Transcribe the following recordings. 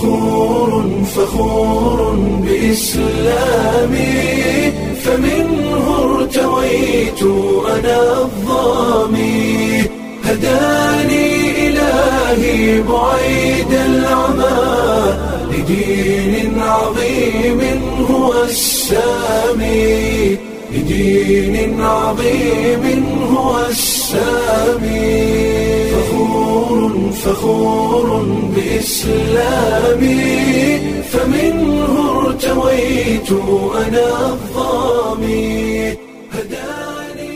فخور فخور بإسلامي فمنه ارتويت أنا الظامي هداني إلهي بعيد العمى لدين عظيم هو السامي لدين عظيم هو السامي فخور فخور بإسلامي فمنه ارتويت أنا الظامي هداني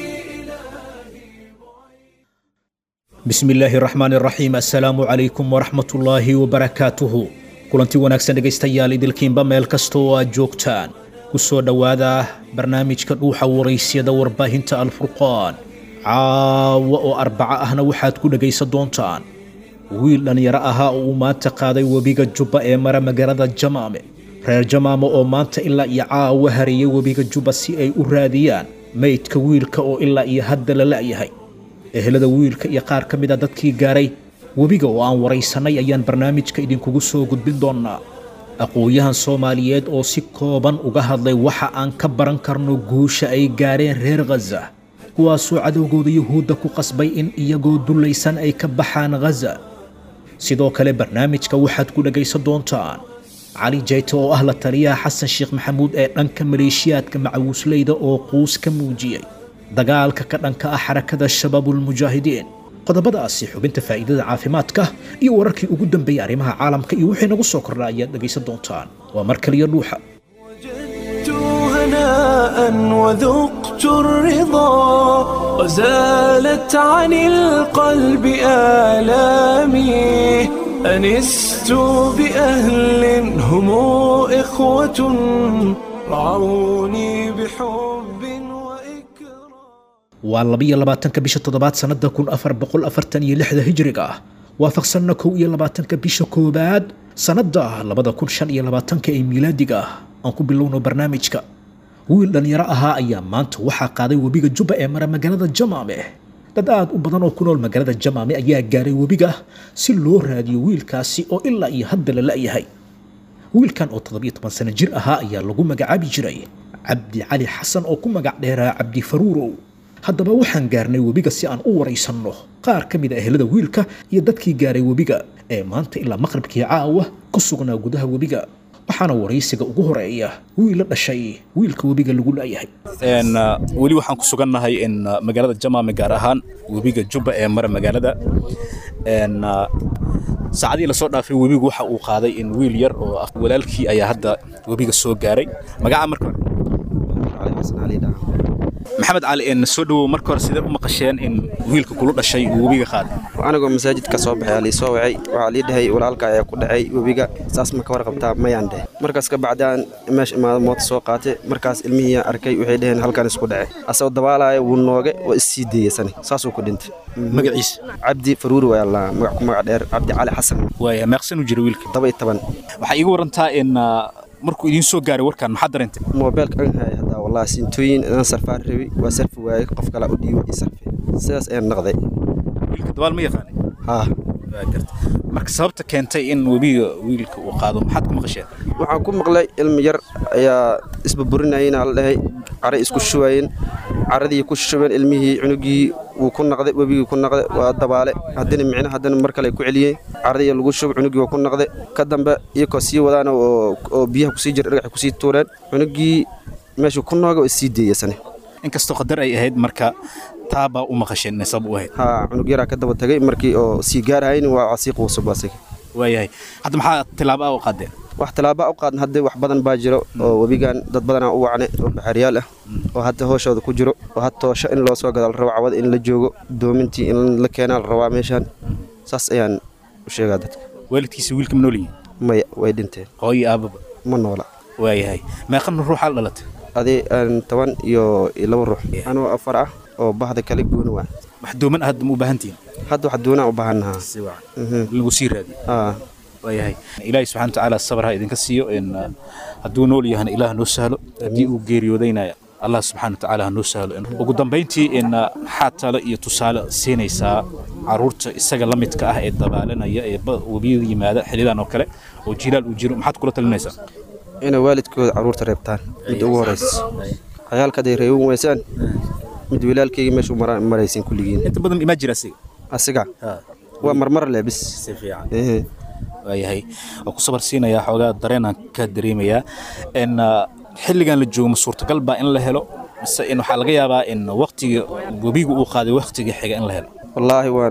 bismi illaahi raxmaan iraxiim assalaamu calaykum waraxmatullaahi wabarakaatuhu kulanti wanaagsan dhegaystayaal idilkiinba meel kasta oo aad joogtaan ku soo dhowaada barnaamijka dhuuxa waraysyada warbaahinta alfurqaan caawa oo arbaco ahna waxaad ku dhegaysan doontaan wiil dhallinyaro ahaa oo uu maanta qaaday webiga jubba ee mara magaalada jamaame reer jamaame oo maanta ilaa iyo caawa hariyey webiga jubba si ay u raadiyaan meydka wiilka oo ilaa iyo hadda la la'yahay ehelada wiilka iyo qaar ka mid a dadkii gaaray webiga oo aan waraysanay ayaan barnaamijka idinkugu soo gudbin doonnaa aqoon-yahan soomaaliyeed oo si kooban uga hadlay waxa aan ka baran karno guusha ay gaareen reer khaza kuwaasoo cadowgooda yuhuudda ku qasbay in iyagoo dullaysan ay ka baxaan khaza sidoo kale barnaamijka waxaad ku dhegaysan doontaan cali jayte oo ah la taliyaha xasan sheekh maxamuud ee dhanka maleeshiyaadka macawisleyda oo quus ka muujiyey dagaalka ka dhanka ah xarakada shabaabulmujaahidiin qodobadaasi xubinta faa'iidada caafimaadka iyo wararkii ugu dambeeyey arrimaha caalamka iyo wixii nagu soo kordha ayaad dhegaysan doontaan waa mar kaliya dhuuxa وجدت هناء وذقت الرضا وزالت عن القلب آلامي أنست بأهل هم إخوة رعوني بحب وإكرام waa labiyo labaatanka bisha toddobaad sannada kun afar boqol afartan iyo lixda hijriga ah waafaqsanna kow iyo labaatanka bisha koowaad sannada labada kun shan iyo labaatanka ee miilaadiga ah aan ku bilowno barnaamijka wiil dhallinyaro ahaa ayaa maanta waxaa qaaday webiga jubba ee mara magaalada jamaame dad aad u badan oo ku nool magaalada jamaame ayaa gaaray webiga si loo raadiyo wiilkaasi oo ilaa iyo hadda la la'yahay wiilkan oo toddobiyo toban sano jir ahaa ayaa lagu magacaabi jiray cabdi cali xasan oo ku magac dheeraa cabdi faruurow haddaba waxaan gaarnay webiga si aan u waraysanno qaar ka mid a ehelada wiilka iyo dadkii gaaray webiga ee maanta ilaa maqribkii caawa ku sugnaa gudaha webiga waxaana waraysiga ugu horeeya wiil la dhashay wiilka webiga lagu la'yahay Een, uh, weli waxaan ku sugannahay in uh, magaalada jamaame gaar ahaan webiga jubba ee mara magaalada Een, uh, saacadihii lasoo dhaafay webigu waxa uu qaaday in wiil yar oo ah walaalkii ayaa hadda webiga soo gaaray magaca marka hore maxamed cali een soo dhawow marka hore sidee u maqasheen in wiilka kula dhashay uu webiga qaaday anigoo masaajid ka soo baxay lii soo wacay waxaa lii dhahay walaalka ayaa ku dhacay webiga saas ma ka warqabtaa mayaan dheh markaas ka bacdaan meesha imaada moota soo qaatay markaas ilmihii arkay waxay dhaheen halkan isku dhacay asagoo dabaalaya wuu nooge waa issii deeyasani saasuu ku dhintay magaciisa cabdi faruuri waa la magac ku magac dheer cabdi cali xasan waaya meeqsan u jira wiilka toba iyo toban waxaa iiga warantaa in uh, markuu idiin soo gaaray warkan maxaad dareentay moobeelka an haya haddaa wallahi sintooyin inaan sarfaan rabi waa sarfi waayey qof kale u dhiibo ii sarfi sidaas ayaan naqday wiilka dabaal ma yaqaanay haa Waa garta. marka sababta keentay in webiga wiilka uu qaado maxaad ku maqasheen waxaan ku maqlay ilmi yar ayaa isbaburinayena la dhahay caray isku shubayeen caradii ku shubeen ilmihii cunugii wuu ku naqday webigii ku naqday waa dabaale haddana micno haddana mar kale ku celiyeen caradii lagu shub cunugii waa ku naqday ka dambe iyakoo sii wadaan oo oo biyaha kusii jira dhagaxa kusii tuureen cunugii meeshuu ku nooga waa isii deeyasane inkastoo qadar ay ahayd marka taabaa u maqasheen inay sabab u ahayd haa cunug yaraa ka daba tagay markii oo sii gaarhayn waa sii quusub asiga waayahay hadda maxaa tilaabo ah u qaadeen wax tallaaba u qaadna hadda wax badan baa jiro oo webigan dad badanaa u wacne oo baxaariyaal ah oo hadda hooshooda ku jiro oo had toosho in loo soo gadaal rabo cawada in la joogo doomintii in la keenaa la rabaa meeshaan saas ayaan u sheegaa dadka waalidkiisa wiilka ma nool yihiin maya way dhinteen hooyo aababa ma noola waayahay meeqan ruuxaa la dhalatay adii aan toban iyo iyo laba ruux anoo afar ah oo bahda kale gooni waa wax dooman ah hadda ma u baahan tihiin hadda wax doonaa u baahannahaa si wacan lagu sii raadiyo aa waayahay ilaahi subxana watacaala sabar ha idinka siiyo in uh, hadduu nool yahana ilaah noo sahlo haddii uu geeriyoodayna allah subxana watacaala ha noo sahlo In- ugu dambayntii in uh, maxaa talo iyo tusaale siinaysaa caruurta isaga la midka ah ee dabaalanaya ee ba- webiyada yimaada xilidan oo kale oo jilaal uu jiro maxaad kula talinaysaa inay waalidkooda carruurta reebtaan mid ugu horaysa cayaalka hadday reeban weysaan mid walaalkayga meeshu maraysin kulligiin inta badan imaa jira asiga asiga waa marmar leh bis si fiican Ehe. waayahay waa ku sabar siinayaa xoogaa dareenaan ka dareemayaa n xilligan la joogo ma suurtagal baa in la helo mise in waxaa laga yaabaa in waqtiga webiga uu qaaday waqtiga xiga in la helo wallaahi waan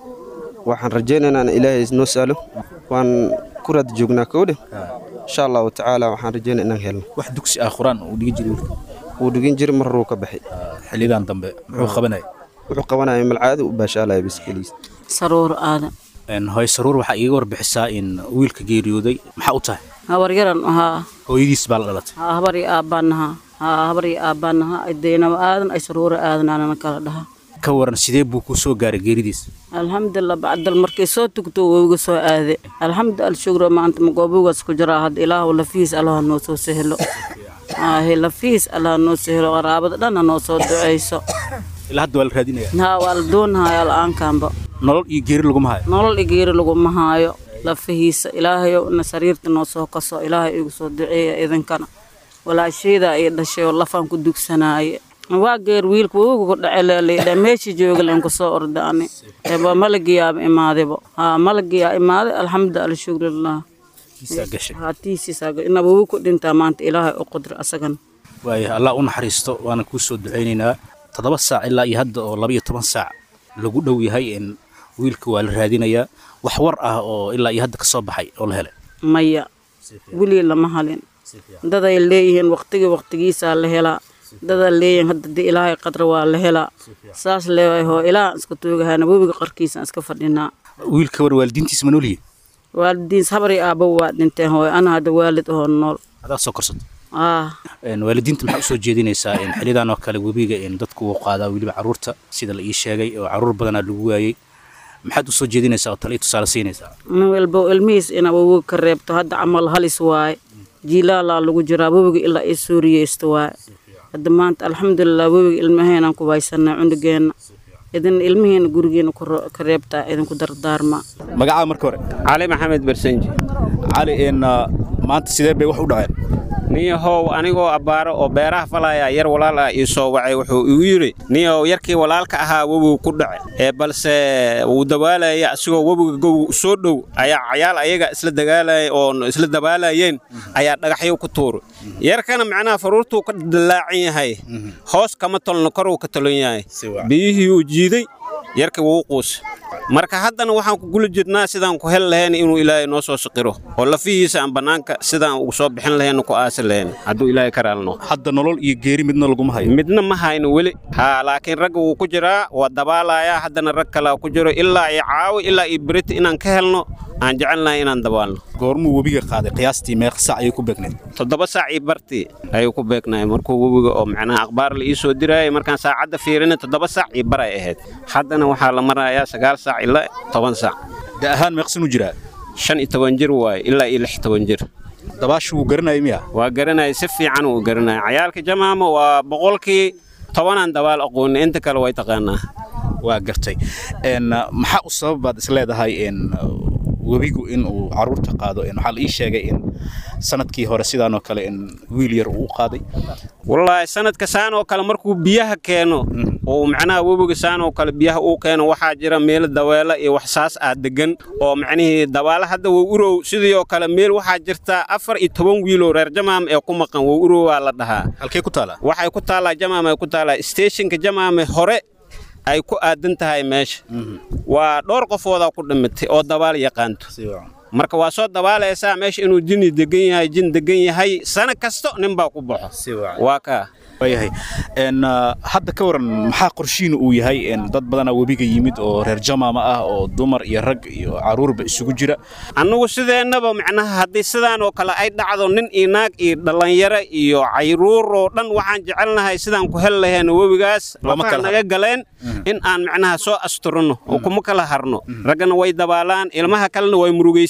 waxaan rajaynaynaa in ilaahay noo saalo waan ku raad joognaa kowdhe insha allahu tacaala waxaan rajaynaa inaan helno wax dugsi ah qur-aan uu dhigi jiray wiilka wuu dhigin jiray mar ruu ka baxay xillidan dambe muxuu qabanaya wuxuu qabanaya malcaadi u baashaalaya bis keliis saruur aadan Een, hooyo saruur waxaa iiga warbixisaa in wiilka geeriyooday maxaa u tahay habaryaran ahaa hooyadiis baa la dhalatay haa habar iyo aabbaan haa habar iyo aabbaan ahaa ay deynaba aadan ay saruura aadan aanana kala dhaha ka waran sidee buu ku soo gaaray geeridiis alxamdulilah bacdal markay soo tugto wowiga soo aade alxamdu alshukra maanta magoobugaas ku jiraa hadda ilaahu lafihiis allaha noo soo sehelo aahe lafihiis allaha noo sehelo qaraabada dhanna noo soo duceyso ilaa hadda waa la raadinaya haa waa la doonahaya la-aankanba nolol iyo geeri laguma hayo nolol igeeri laguma haayo lafihiisa ilaahayow na sariirta noo soo kaso ilaahay igu soo duceeya idinkana walaashayda ay dhashay oo lafaan ku dugsanaaye waa geer wiilka wowiga ku dhace leelaydha meeshii jooga leen ku soo orda ani eba malagiyaaba imaadebo haa malagiyaa imaaday alxamdu alshukrilah isaa gashay haatiisiisaa ina wowi ku dhintaa maanta ilaahay u qudra asagana waaya allah u naxariisto waana kuu soo ducaynaynaa toddoba saac ilaa iyo hadda oo laba iyo toban saac lagu dhow yahay in wiilka waa la raadinayaa wax war ah oo ilaa iyo hadda ka soo baxay oo la helay maya weli lama halin daday leeyihiin waqtigii waqtigiisaa la helaa dadaa leeyihiin hadda dee ilaahay qadra waa la helaa saas leewahay hoo ilaahan iska toogahana webiga qarkiisaan iska fadhinaa wiilka war waalidiintiisa ma noolyihin waalidiins habari aabba waa dhinteen hooy ana hadda waalid oo nool adaa soo korsato ah Een, waalidiinta maxaa usoo jeedinaysaa in xilidan oo kale webiga in dadku uu qaadaa weliba caruurta sida la ii sheegay oo caruur badanaa lagu waayey maxaad usoo jeedinaysaa oo tale iyo tusaale siinaysaa nin walba ilmihiis inaa webiga ka reebto hadda camal halis waaye jiilaalaa lagu jiraa webiga ilaa i suuriyeysto waaye hadda maanta alxamdulilah webiga ilmaheenaan ku haysanaa cunugeenna idin ilmihiina gurigeena ku ro- ka reebtaa idinku dardaarmaa magacaa marka hore cali maxamed barsanji cali in maanta sidee bay wax u dhaceen niyahow anigoo abbaaro oo beeraha falaya yar walaal ah ii soo wacay wuxuu igu yidhi niyahow yarkii walaalka ahaa webigu ku dhace ee balse wuu dabaalaya asigoo webiga gow soo dhow ayaa cayaal ayaga isla dagaalaya oo isla dabaalayeen ayaa dhagaxyo ku tuuray yarkana macnaha faruurtuu ka dallaacan yahay hoos kama tolno koruu ka tolon yahay biyihii uu jiiday yarkii wuu quus marka haddana waxaan ku guli jirnaa sidaan ku heli lahayn inuu ilaahay noo soo siqiro oo lafihiisa aan bannaanka sidaan ugu soo bixin lahayn ku aasi lahayn hadduu ilaahay ka raalno hadda nolol iyo geeri midna laguma hayo midna ma hayno weli haa laakiin ragga wuu ku jiraa waa dabaalayaa haddana rag kalaa ku jiro ilaa iyo caawi ilaa iyo berita inaan ka helno aan jecelnahay inaan dabaalno goormuu webiga qaaday qiyaastii meeq saac ayay ku beegneed toddoba saac iyo bartii ayuu ku beegnay markuu webiga oo macnaha akhbaar la ii soo diraayay markaan saacadda fiirina toddoba saac iyo bar ay ahayd haddana waxaa la marayaa sagaal saac ilaa toban saac da ahaan meeqsanuu jiraa shan iyo toban jir waaye ilaa iyo lix toban jir dabaashu wuu garanayay miya waa garanaya si fiican uu garanaya cayaalka jamaama waa boqolkii tobanaan dabaal aqooni inta kale way taqaanaa waa gartay n maxaa u sabab baad is leedahay n webigu in uu caruurta qaado n waxaa la ii sheegay in sanadkii hore sidaanoo kale in wiil yar uu u qaaday wallaahi sanadka saan oo kale markuu biyaha keeno oo macnaha webiga saan oo kale biyaha uu keeno waxaa jira meelo daweelo iyo wax saas ah degan oo macnihii dabaalo hadda wow urow sidii oo kale meel waxaa jirta afar iyo toban wiiloo reer jamaam ee ku maqan wow urow waa la dhahaa halkee ku taala waxay ku taallaa jamaam ay ku taallaa steeshinka jamaame hore ay ku aadan tahay meesha waa dhowr qofoodaa ku dhimatay oo dabaal yaqaanto marka waa soo dabaalaysaa meesha inuu jinni degan yahay jin degan yahay sana kasto nin baa ku baxo waa kaa waayahay n hadda ka waran maxaa qorshiina uu yahay n dad badanaa webiga yimid oo reer jamaama ah oo dumar iyo rag iyo caruurba isugu jira annugu sideennaba macnaha haddii sidaan oo kale ay dhacdo nin iyo naag iyo dhallinyaro iyo cayruur oo dhan waxaan jecelnahay sidaan ku heli lahayn webigaas Lama lafaha kala naga galeen in aan macnaha soo asturno oo kuma kala harno raggana way dabaalaan ilmaha kalena way murugaysan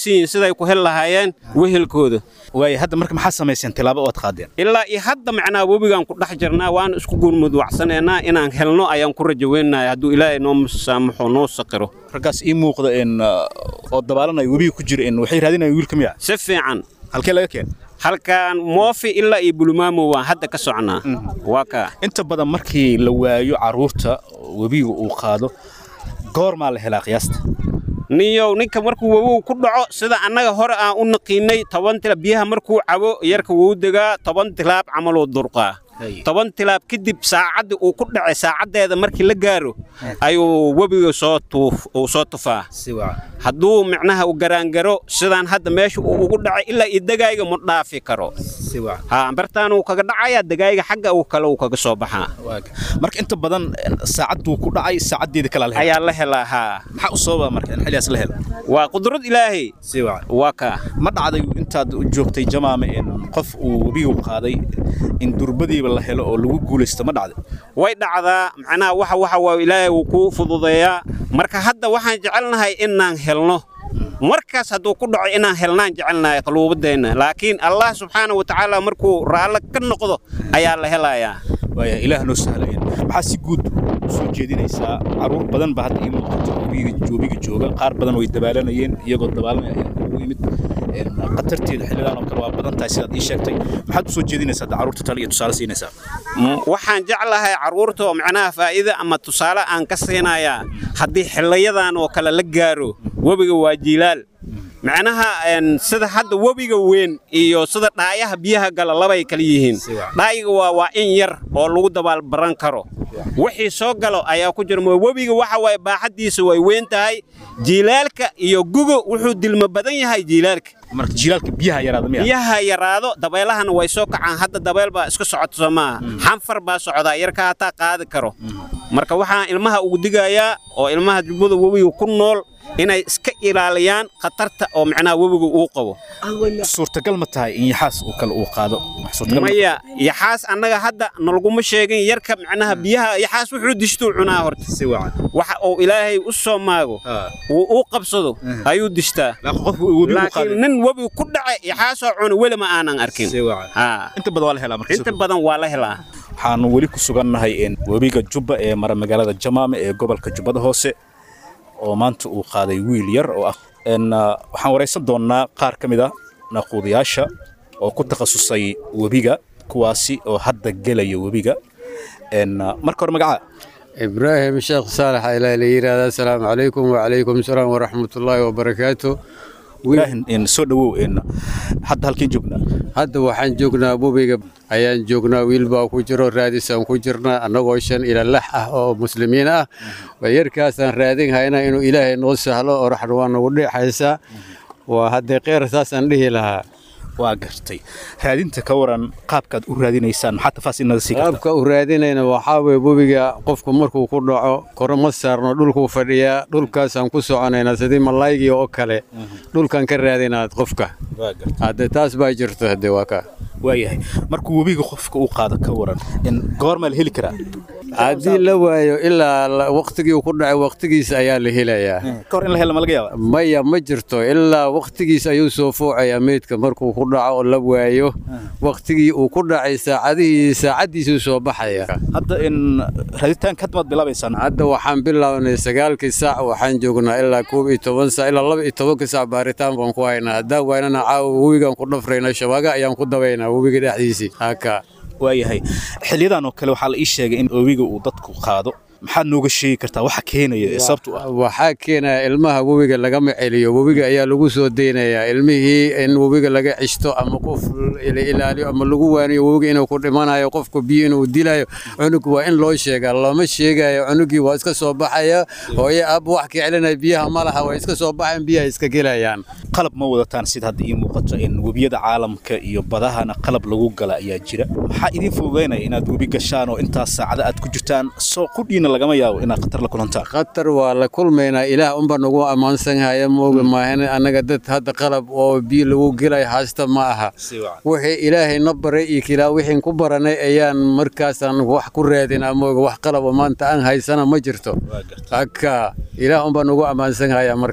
fahamsan yihiin siday ku heli lahaayeen wehelkooda waaya hadda marka maxaa samayseen tilaabo oad qaadeen ilaa iyo hadda macnaa webigaan ku dhex jirnaa waana isku gurmudwacsanaynaa inaan helno ayaan ku rajaweynahay hadduu ilaahay noo saamaxo noo saqiro raggaas ii muuqda in oo dabaalanaya webiga ku jira in waxay raadinayaan wiilka miya si fiican halkee laga keen halkaan moofi ilaa iyo bulmaamo waan hadda ka socnaa waa kaa inta badan markii la waayo carruurta webiga uu qaado goormaa la helaa qiyaasta niyow ninka markuu wowow ku dhaco sida annaga hore aan u naqiinay toban tilaab biyaha markuu cabo yarka wuu degaa toban tilaab camaluu durqaa toban tilaab kadib saacaddii uu ku dhacay saacaddeeda markii la gaaro ayuu webiga soo tuuf uu soo tufaa hadduu micnaha u garaangaro sidaan hadda meesha uu ugu dhacay ilaa iyo degaayiga ma dhaafi karo ha bartaan uu kaga dhacayaa degaayiga xagga uu kale uu kaga soo baxaa marka inta badan saacadduu ku dhacay saacaddeeda kale ayaa la helaa haa maxaa u sababa marka in xilligaas la helo waa qudrad ilaahay waa kaa ma dhacday intaad u joogtay jamaame in qof uu webigu qaaday in durbadiiba la helo oo lagu guulaysto ma dhacday way dhacdaa macnaha waxa waxa waa ilaahay wuu kuu fududeeyaa marka hadda waxaan jecelnahay inaan helno markaas hadduu ku dhaco inaan helnaan jecelnahay qaluubadeenna laakiin allah subxaana wa tacaala markuu raallo ka noqdo ayaa la helayaa waaya ilaah noo sahlayn maxaa si guud u soo jeedinaysaa carruur badan ba hadda ii muuqato webiga jooga qaar badan way dabaalanayeen iyagoo dabaalanaya ayaa ugu yimid khatarteeda xilligaan oo kale waa badan tahay sidaad ii sheegtay maxaad u soo jeedinaysaa hadda carruurta tale iyo tusaale siinaysaa waxaan jeclahay carruurta oo macnaha faa'iida ama tusaale aan ka siinayaa haddii xilliyadan oo kale la gaaro webiga waa jiilaal macnaha sida hadda webiga weyn iyo sida dhaayaha biyaha gala labay kala yihiin dhaayiga waa waa in yar oo lagu dabaal baran karo wixii soo galo ayaa ku jira webiga waxa waaye baaxaddiisa way weyn tahay jiilaalka iyo gugo wuxuu dilmo badan yahay jiilaalka marka jiilaalka biyaha yaraado miya biyaha yaraado dabeelahana way soo kacaan hadda dabeel baa iska socoto soo maaha xanfar baa socdaa yarka hataa qaadi karo marka waxaan ilmaha ugu digayaa oo ilmaha jubbada webiga ku nool inay iska ilaaliyaan khatarta oo macnaha webiga uu qabo suurtagal ma tahay in yaxaas uu kale uu qaado maya yaxaas annaga hadda nalaguma sheegin yarka macnaha biyaha yaxaas wuxuu dishtuu cunaa horta waxa uu ilaahay u soo maago uu u qabsado ayuu dishtaa laakiin nin webiga ku dhacay yaxaasoo cuna weli ma aanan arkin inta badan waa la helaa inta badan waa la helaa waxaanu weli ku sugannahay webiga jubba ee mara magaalada jamaame ee gobolka jubbada hoose oo maanta uu qaaday wiil yar oo ah waxaan waraysan doonnaa qaar ka mid a naquudayaasha oo ku takhasusay webiga kuwaasi oo hadda gelaya webiga marka hore magacaa ibraahim sheekh saalax ayaa la yidhaahdaa asalaamu calaykum wacalaykum salaam waraxmatullaahi wabarakaatu ibraahim soo dhowow hadda halkeen joognaa hadda waxaan joognaa webiga ayaan joognaa wiil baa ku jiro raadisaan ku jirnaa annagoo shan ila lax ah oo muslimiin ah yarkaasaan raadin hayna inuu ilaahay noo sahlo oo raxna waa nagu dhexaysaa waa haddee kheyr saasaan dhihi lahaa waa gartay raadinta ka waran qaabkaad u raadinaysaan maxaa tafaas inaga sii kartaa qaabka u raadinayna waxaa weye webiga qofku markuu ku dhaco koro ma saarno dhulkuu fadhiyaa dhulkaasaan ku soconaynaa sidii malaygii oo kale dhulkan ka raadinaad qofka hadde taas baa jirto hadde waa ka waayahay markuu webiga qofka u qaado ka waran in goormaa la heli karaa haddii la waayo ilaa waktigii ku dhacay waktigiisa ayaa la helayaa kahor in la helo ma laga yaaba maya ma jirto ilaa waktigiis ayuu soo foocayaa meydka markuu ku dhaco oo la waayo waktigii uu ku dhacay saacadihii saacaddiisuu soo baxaya hadda in raaditaanka hadda maad bilaabaysaan hadda waxaan bilownay sagaalkii saac waxaan joognaa ilaa koob iyo toban saac ilaa laba iyo tobankii saac baaritaan baan ku haynaa haddaan waynana caawa webigaan ku dhafraynaa shabaaga ayaan ku dabaynaa webiga dhexdiisii haka waayahay xiliyadan oo kale waxaa la ii sheegay in webiga uu dadku qaado maxaad nooga sheegi kartaa waxa keenaya ee sababtu ah waxaa keenaya ilmaha webiga lagama celiyo webiga ayaa lagu soo deynayaa ilmihii in webiga laga cishto ama qof la ilaaliyo ama lagu waaniyo webiga inuu ku dhimanayo qofku biyo inuu dilayo cunug waa in loo sheegaa looma sheegayo cunugii waa iska soo baxaya hooye aab wax ka celinaya biyaha ma laha waa iska soo baxayan biyaha iska gelayaan qalab ma wadataan sida hadda ii muuqato in webiyada caalamka iyo badahana qalab lagu gala ayaa jira maxaa idiin fududaynaya inaad webi gashaan oo intaas saacada aad ku jirtaan soo qudhiina lagama yaabo inaad khatar la kulantaan khatar waa la kulmaynaa ilaah unba nagu ammaansan haya mooga maahan annaga dad hadda qalab oo biyo lagu gelay haysta ma aha wixii ilaahay na baray iyo kilaa wixiin ku baranay ayaan markaasaan wax ku raadinaa mooga wax qalabo maanta aan haysana ma jirto haka ilaah unba nagu ammaansan haya marka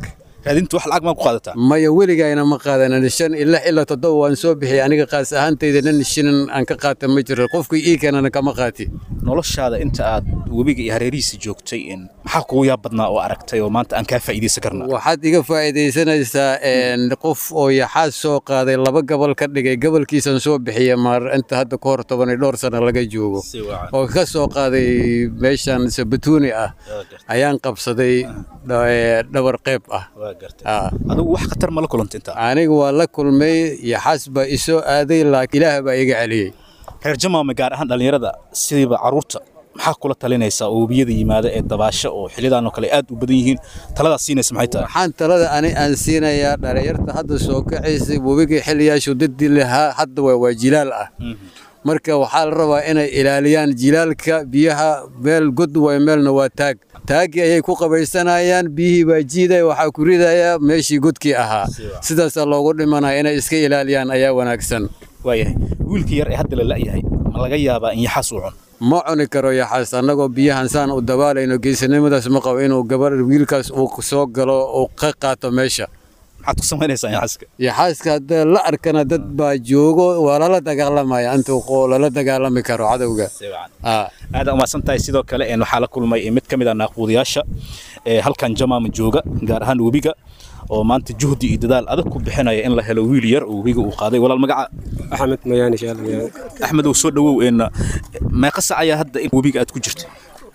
raadinta wax lacag maa ku qaadataa maya weligayna ma qaadanan shan ilaa ilaa toddoba waan soo bixiyay aniga qaas ahaantayda nin shinin aan ka qaata ma jiro qofkii ii keenana kama qaati noloshaada inta aad webiga iyo hareerihiisa joogtay in maxaa kugu yaab badnaa oo aragtay oo maanta aan kaa faa'iidaysan karnaa waxaad iga faa'iidaysanaysaa een, qof oo yaxaas soo qaaday laba gobol ka dhigay gobolkiisan soo bixiya maar inta hadda ka hor toban iyo dhowr sano laga joogo oo ka soo qaaday meeshan sabatuuni ah ayaan qabsaday dha- ee, dhabar qeyb ah Ah. adigu wax khatar ma la kulantay intaa aniga waa la kulmay yaxaas baa isoo aaday laakiin ilaah baa iga celiyey reer jamaame gaar ahaan dhallinyarada sidiiba carruurta maxaa kula talinaysaa oo webiyada yimaada ee dabaasho oo xillidan oo kale aad u badan yihiin taladaas siinaysa maxay tahay waxaan talada ani aan siinayaa dhalinyarta hadda soo kacaysay webigii xiliyaashu dadii lahaa hadda waa waa jilaal ah marka waxaa la rabaa inay ilaaliyaan jilaalka biyaha meel god way meelna waa taag taagii ayay ku qabaysanayaan biyihii baa jiidaya waxaa ku ridaya meeshii godkii ahaa sidaasaa loogu dhimanaya inay iska ilaaliyaan ayaa wanaagsan waayahay wiilka yar ee hadda la la'yahay ma laga yaabaa in yaxaas uu cuno ma cuni karo yaxaas annagoo biyahan saan u dabaalayno geesinimadaas ma qabo inuu gabar wiilkaas uu soo galo uu ka qaato meesha maxaad ku samaynaysaa yaxaaska yaxaaska hadda la arkana dad baa joogo waa lala dagaalamaya intuu qo- lala dagaalami karo cadowga Ah. aad umahadsan tahay sidoo kale een waxaa la kulmay mid ka mid ah naaquudayaasha ee halkan jamaama jooga gaar ahaan webiga oo maanta juhdi iyo dadaal adag ku bixinaya in la helo wiil yar oo webiga uu qaaday walaal magaca axmed mayaani shaal mayaani axmed oo soo dhawow een meeqa sac ayaa hadda in webiga aad ku jirta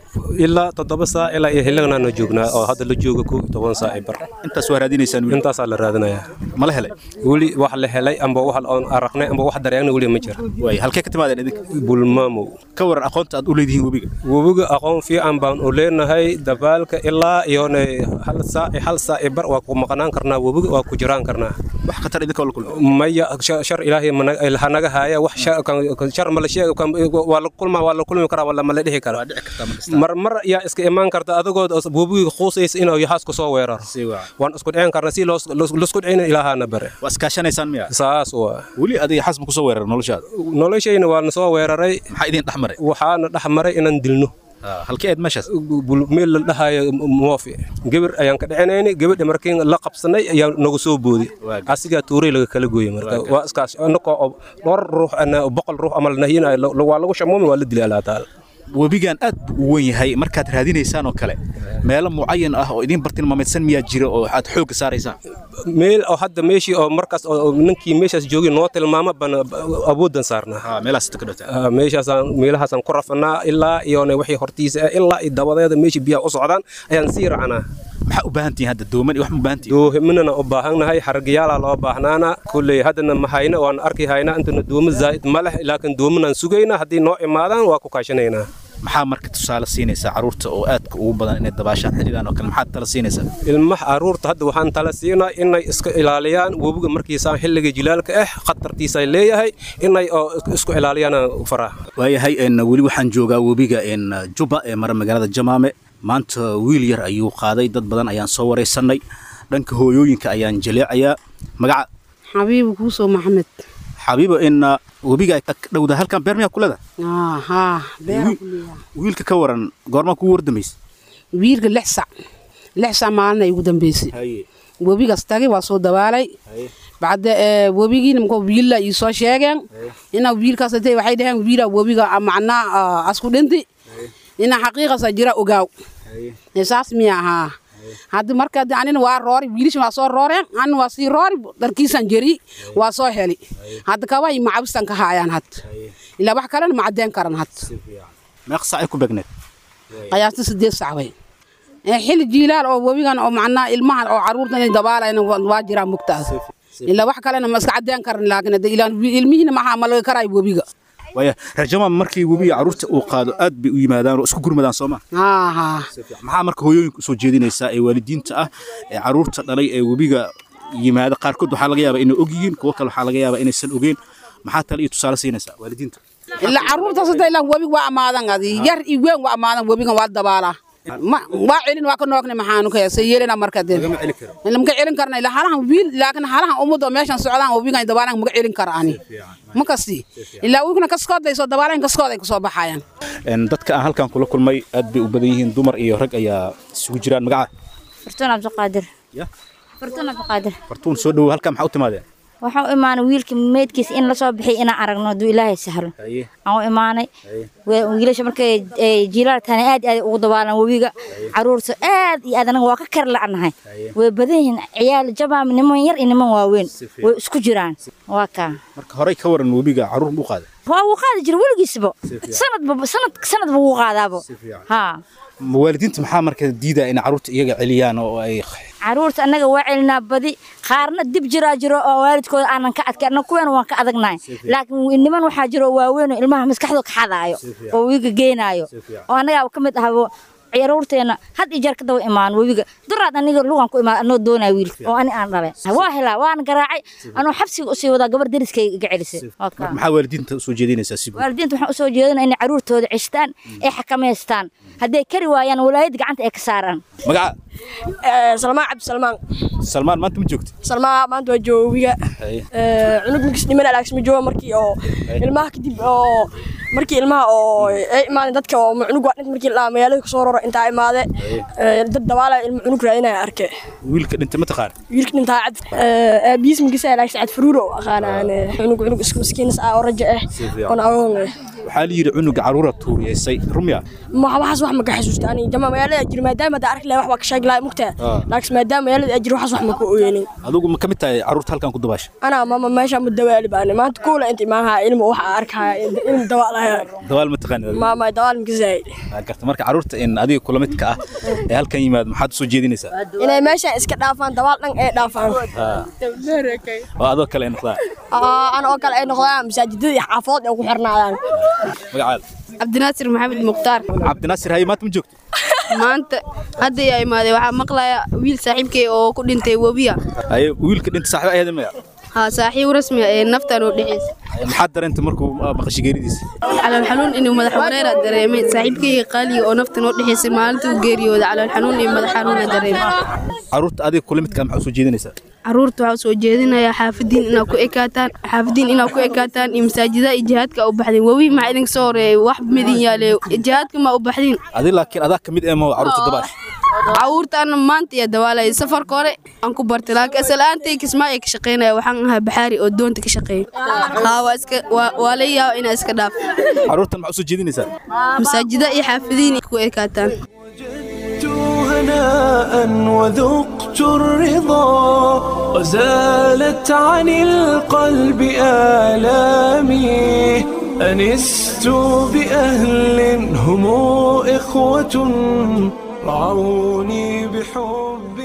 ilaa toddoba saac ilaa iyo xilliganaanu joognaa oo hadda la jooga kow iyo toban saac ay bar intaas waa raadinaysaan wiil intaasaa la raadinayaa ma la helay weli wax la helay amba wax oon aragnay amba wax dareegna weli ma jira waay halkee ka timaadeen idinka bulmaamow ka waran aqoonta aad u leedihiin webiga webiga aqoon fiican baan u leenahay dabaalka ilaa iyona hal saac iyo hal saac iyo bar waa ku maqnaan karnaa webiga waa ku jiraan karnaa wax khatar idinka oo la kulmay maya sha- shar ilaahay mana- hanaga haaya wax sha- kan- kan- shar ma la sheega kan- waa la kulma waa la kulmi karaa wala ma la dhihi karaa mar mar yaa iska imaan karta adigoo webiga quusaysa inuu yaxaas ku soo weeraro waan isku dhicin karna si loos- loos- loosku dhicin ilaahaana bare waa iskaashanaysaan miya saas waa weli adiga yaxaas ma ku soo weerar noloshaada noloshayna waa na soo weeraray maxaa idin dhex maray waxaana dhex maray inaan dilno halkee aad meeshaas Bul- meel la dhahayo moofi gabar ayaan ka dhicinayni gabadha markii la qabsanay ayaa nagu soo boodi asigaa tuuray laga kala gooyey marka waa iskaas anakoo oo dhowr ruux ana boqol ruux ama la nahyin waa lagu shamuumi waa la dilay allah taala webigan aad buu u weyn yahay markaad raadinaysaan oo kale meelo mucayan ah oo idin bartilmaameedsan miyaa jira oo aad xoogga saaraysaan meel oo hadda meeshii oo markaas oo oo ninkii meeshaas joogay noo tilmaama baan awooddan saarnaa meelahaas ka dhowtaa Ah, meeshaasaan meelahaasaan ku rafanaa ilaa iyona wixii hortiisa ah ilaa iyo dabadeeda meeshii biyaha u socdaan ayaan sii racanaa maxaa u baahan tihiin hadda dooman iyo wax ma u baahan tihiin doominana u baahannahay xargiyaalaa loo baahnaana kulley haddana ma hayna waan arki haynaa intana doomo zaa'id ma leh laakiin doominaan sugaynaa haddii noo imaadaan waa ku kaashanaynaa maxaa marka tusaale siinaysaa carruurta oo aadka ugu badan inay dabaashaan xilligan oo kale maxaad tala siinaysaa ilmaha carruurta hadda waxaan tala siinaa inay iska ilaaliyaan webiga markiisaan xilliga jilaalka ah khatartiisa ay leeyahay inay oo isku ilaaliyaan faraa waayahay een weli waxaan joogaa webiga een juba ee mara magaalada jamaame maanta wiil yar ayuu qaaday dad badan ayaan soo waraysanay dhanka hooyooyinka ayaan jaleecayaa magaca xabiibu kuusoo maxamed xabiibo in webiga ay ka dhowda halkan beer miyaa kuleda aa haa beera ku leeyahay wiilka ka waran goormaa kugu wardamaysa wiilka lix sac lix sac maalin ay ugu dambeysay webigaas tagay waa soo dabaalay bacda ee, webigiina mko wiilla ii soo sheegeen ina wiilkaas intay waxay dhaheen wiila webiga ah, macnaa ah, asku dhinti ina xaqiiqasa jira ogaaw Ee, saas miya ahaa haddi marka de anina waa roori wiilisha waa soo rooreen anina waa sii roori dharkiisan jeri waa soo heli hadda kaway macabistan ka haayaan had ilaa wax kalena ma cadeen karan had meeq sac ay ku beegneed qiyaasta sideed sac way Ee, xilli jiilaal oo webigan oo macnaa ilmahan oo caruurta inay dabaalayna waa waa jiraa mugtaas ilaa wax kalena ma iska cadeen karan laakiin hadda ilaa ilmihiina maxaa ma laga karaayo webiga waaya rajama markii webiga carruurta uu qaado aad bay u yimaadaan oo isku gurmadaan soo ma haa haa maxaa marka hooyooyinka usoo jeedinaysaa ee waalidiinta ah ee carruurta dhalay ee webiga yimaada qaarkood waxaa laga yaabaa inay og yihiin kuwo kale waxaa laga yaabaa inaysan ogeyn maxaa tale iyo tusaale siinaysaa waalidiinta ilaa caruurtaas hadda ilaa webiga waa amaadan adi yar iyo weyn waa amaadan webigan waa dabaalaa ma waa celin waa ka noogne maxaanu ka se yeelina marka de lama celin karna ilaa halahan wiil laakiin halahan ummadda oo meeshan socdaan webigan dabaalan maga celin kara ani ma kasi ilaa wiilkana kaskood ay soo dabaalan kaskood ay kusoo baxayaan Een, dadka aan halkan kula kulmay aad bay u badan yihiin dumar iyo rag ayaa isugu jiraan magaca fartuun cabdiqaadir Ya? fartuun abdiqaadir fartuun soo dhowow halkaa maxaa u timaadeen waxaan u imaanay wiilka meydkiisa in lasoo bixiy inaan aragno hadduu ilaahay sahlo haye aan u imaanay Wa- wiilasha markay ay jiilaal tahana aad iyo aad ugu dabaalan webiga caruurta aad iyo aad anaga waa ka kar la'nahay way badan yihiin ciyaal jabaam niman yar iyo niman waaweyn fiican. way isku jiraan waa kaa marka horey ka waran webiga caruur buu qaaday waa wuu qaadi jira weligiisba Si fiican. sanadba sanad sanadba wuu qaadaabo Si fiican. haa waalidiinta maxaa marka diidaa in caruurta iyaga celiyaan oo ay caruurta annaga waa celinaa badi qaarna dib jiraa jiro oo waalidkooda aanan ka adkay annaga kuweena waan ka adagnahay laakiin niman waxaa jiro oo waaweyn oo ilmaha maskaxdooda ka xadaayo oo wiiga geenaayo oo annagaa ka mid ahabo caruurteena had iyo jeer ka daba imaan webiga duraad aniga lugan ku imaan anoo doonaya wiilka oo ani aan dhalay waa helaa waan garaacay anoo xabsiga usii wadaa gabar deriskayga iga celisay Waa kaa. marka maxaa waalidiinta usoo jeedinaysaa si guud waalidiinta waxaan usoo jeedinaa inay caruurtooda ceshtaan ay xakamaystaan hadday kari waayaan walaayad gacanta ay ka saaraan magaca salmaan cabdisalmaan salmaan maanta ma joogta salmaan maanta waa joowiga haye cunug markiis dhiman alaagsma jooga markii oo ilmaha kadib oo markii ilmaha oo ay imaadeen dadka oo cunug waa dhint markii la magaalada kasoo roro intaa imaade ee, dad dabaala ilma cunug raadinaya arke wiilka dhintay ma taqaan wiilka dhintaa cad aabiis markiisa alaagsa cad faruuro aqaanaan cunug cunug iska maskiinas ah oo rajo ah Si fiican. oon agoon ah waxaa la yidhi cunuga caruura tuuriyeysay rumya ma waxaas wax ma ka xasuusta ani jama magaalada jir maadaama hadda arki lahay wax baa ka sheegi lahay mugtaa Ah. laakiin maadaama magaalada jir waxaas wax ma ka oyeenin adigu ma ka mid tahay caruurta halkan ku dabaasha أنا ماما ماشي متدوالي بأنا ما تقول أنت معها علم وح أركها علم دوالها dabaal ma taqaanid adigu? ماما دوال مكزاي Waa garta marka caruurta in adiga kula midka ah ee halkan yimaad maxaad usoo jeedinaysaa إن ماشي إسك دافان دوال نن إيه دافان oo adoo kale ay noqdaan آه أنا أكل أي نقطة مساجد حافظ أو حرنا يعني magacaada cabdinaasir maxamed mukhtaar cabdinaasir haye maanta ma joogto maanta hadda yaa imaaday waxaa maqlaya wiil saaxiibkay oo ku dhintay webiya haye wiilka dhinta saaxiib ayaada maya haa saaxiib rasmi ah ee naftan oo dhexeysa maxaad dareentay markuu ah, maqashay geeridiisa calool xanuun inuu madax wareera dareemay saaxiibkayga qaaliga oo naftan oo dhexeysay maalintuu geeriyooda calool xanuun iyo madax xanuuna dareemay caruurta adiga kula midka ah maxaa usoo jeedinaysaa caruurta waxaa soo jeedinayaa xaafidiin inaa ku ekaataan xaafidiin inaa ku ekaataan iyo masaajida iyo jihaadka u baxdeen webi maxaa idinka soo horeeyay wax midin yaale jihaadka ma u baxdiin adi laakiin adaa ka mid ee ma caruurta dabaasha caruurtaana maanta iyo dawaalaya safarka hore aan ku bartay laakiin asalaantay kismaayo ka shaqeynaya waxaan ahaa baxaari oo doonta ka shaqeeya haa waa iska waa waa la yaaba inaa iska dhaaf caruurtan maxaa usoo jeedinaysaa masaajida iyo xaafidiin ku ekaataan هناء وذقت الرضا وزالت عن القلب آلامي أنست بأهل هم إخوة رعوني بحب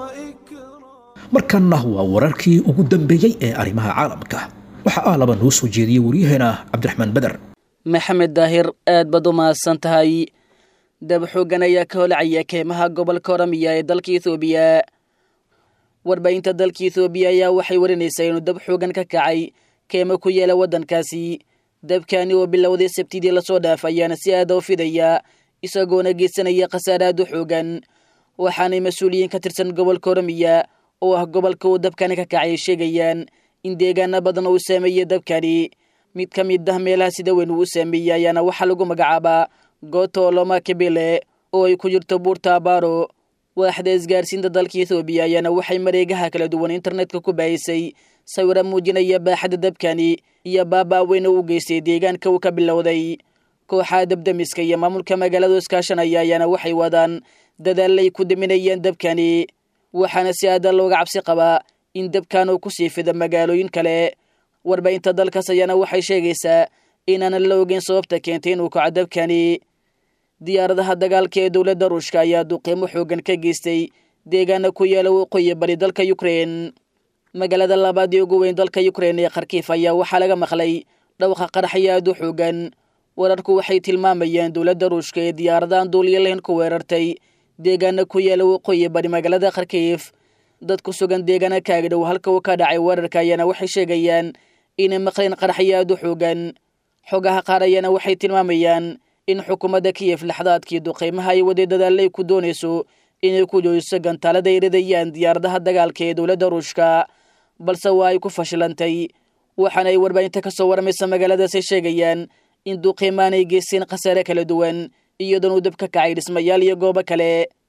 markanna waa wararkii ugu dambeeyey ee arrimaha caalamka waxaa aalaba noo soo jeediyey waryaheena cabdiraxmaan beder maxamed daahir aad baad u mahadsan tahay dab xooggan ayaa ka holacaya keymaha gobolka oramiya ee dalka ethoobiya warbaahinta dalka ethoobiya ayaa waxay warinaysaa inuu dab xoogan ka kacay keymo ku yeela waddankaasi dabkani oo bilowday sabtidii lasoo dhaaf ayaana si aada u fidaya isagoona geysanaya khasaare aad u xoogan waxaanay mas-uuliyiin ka tirsan gobolka oramiya oo ah gobolka uu dabkani ka kacay sheegayaan in deegaano badan uu saameeyey dabkani mid ka mid ah meelaha sida weyn uu u saameeyey ayaana waxaa lagu magacaabaa gooto loma kabele oo ay ku jirto buurta abaaro waaxda isgaarsiinta dalka ethoobiya ayaana waxay mareegaha kala duwan internetka ku baahisay sawira muujinaya baaxadda dabkani iyo baabaa weyna u geystay deegaanka uu ka bilowday kooxaha dabdamiska iyo maamulka magaalada iskaashanaya ayaana waxay wadaan dadaalay ku daminayeen dabkani waxaana si aada looga cabsi qabaa in dabkan uu kusii fida magaalooyin kale warbaahinta dalkaas ayaana waxay sheegaysaa inaanan la ogeyn sababta keentay inuu kaco dabkani diyaaradaha dagaalka ee dowladda ruushka ayaa duqiimo xoogan ka geystay deegaana ku yaala waqooyi bari dalka ukrein magaalada labaad ee ugu weyn dalka ukrein ee kharkiif ayaa waxaa laga maqlay dhawqa qaraxyo aad u xoogan wararku waxay tilmaamayeen dowladda ruushka ee diyaaradahan duuliya lahayn ku weerartay deegaana ku yaala waqooyi bari magaalada kharkiif dad ku sugan deegaana kaagdhow halka uu ka dhacay weerarka ayaana waxay sheegayaan inay maqleen qaraxyo aad u xoogan xogaha qaar ayaana waxay tilmaamayaan in xukuumadda kiyef laxdaadkii duqeymaha ay waday dadaalay ku doonayso inay ku joojiso gantaalada ay ridayaan diyaaradaha dagaalka ee dowladda ruushka balse waa ay ku fashilantay waxaana ay warbaahinta ka soo warmaysa magaaladaasay sheegayaan in duqeymaan ay geysteen khasaare kala duwan iyadoon uu dab ka kacay dhismayaal iyo goobo kale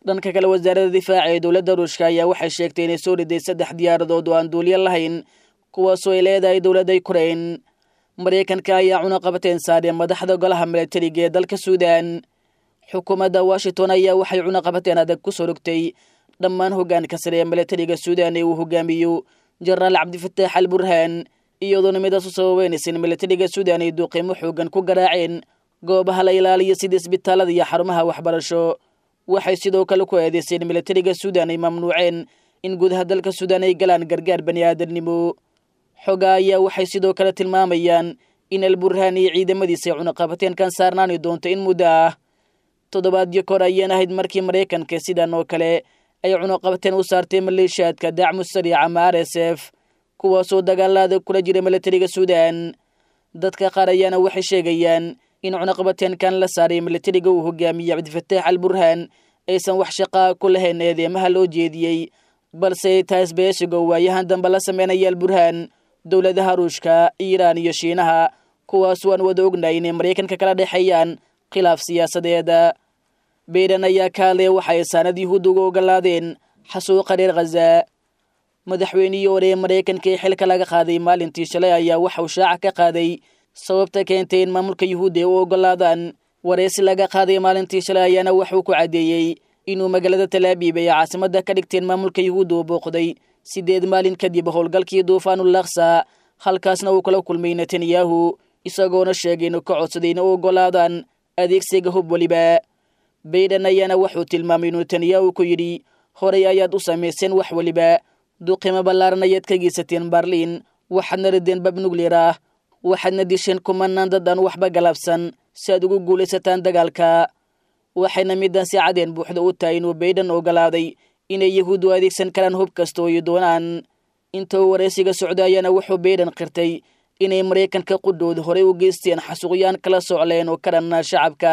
dhanka kale wasaaradda difaaca ee dowladda ruushka ayaa waxay sheegtay inay soo riday saddex diyaaradood oo aan duuliyo lahayn kuwaasoo ay leedahay dowladda ukrain maraykanka ayaa cunaqabateen saareen madaxda golaha milatariga ee dalka suudan xukuumadda washington ayaa waxay cunaqabateen adag ku soo rogtay dhammaan hoggaanka sare ee milatariga suudan ee uu hogaamiyo jenaraal cabdifataax al burhaan iyadoona midaas u sababeynaysa in milatariga suudan ay duuqiimo xoogan ku garaaceen goobaha la ilaaliyo sida isbitaalada iyo xarumaha waxbarasho waxay sidoo kale ku eedeyseen milatariga suudan ay mamnuuceen in gudaha dalka suudan ay galaan gargaar bani aadamnimo xoga ayaa waxay sidoo kale tilmaamayaan in alburhaan iyo ciidamadiisa ay cunaqabateenkan saarnaani doonto in muddo ah toddobaadyo kor ayaan ahayd markii maraykanka sidan oo kale ay cunaqabateen u saartay maleeshiyaadka dacmu sariic ama r s f kuwaasoo dagaalaada kula jira milatariga suudan dadka qaar ayaana waxay sheegayaan in cunaqabateenkan la saaray milatariga uu hogaamiyey cabdifataax al burhaan aysan wax shaqaa ku lahayn eedeemaha loo jeediyey balse taas beeshigo waayahan dambe la sameynaya alburhaan dowladaha ruushka iiraan iyo shiinaha kuwaas waan wada ognahay inay maraykanka kala dhexeeyaan khilaaf siyaasadeeda bayden ayaa ka hadlaya waxa ay saanad yuhuudda uga ogolaadeen xasuuqa reer khaza madaxweynihii hore ee maraykanka ee xilka laga qaaday maalintii shalay ayaa waxa uu shaaca ka qaaday sababta keentay in maamulka yuhuudda ay u ogolaadaan wareysi laga qaaday maalintii shalay ayaana waxuu ku caddeeyey inuu magaalada talaabiib ay caasimadda ka dhigteen maamulka yuhuudda uu booqday siddeed maalin kadib howlgalkii duufaanul laksa halkaasna uu kala kulmay netanyahu isagoona sheegay inuu ka codsaday in u ogolaadaan adeegsiga hub weliba bayden ayaana wuxuu tilmaamay inuu netanyahu ku yidhi horay ayaad u samayseen wax weliba duqimo ballaaran ayaad ka geysateen barliin waxaadna rideen bab nugleer ah waxaadna disheen kumanaan dad aan waxba galabsan si aad ugu guulaysataan dagaalka waxayna middan si cadeen buuxda u tahay inuu bayden ogolaaday inay yahuuddu adeegsan karaan hub kasta oo ay doonaan inta uu waraysiga socda ayaana wuxuu bayden qirtay inay maraykanka qudhooda horey u geysteen xasuuqyaan kala socleen oo ka dhanna shacabka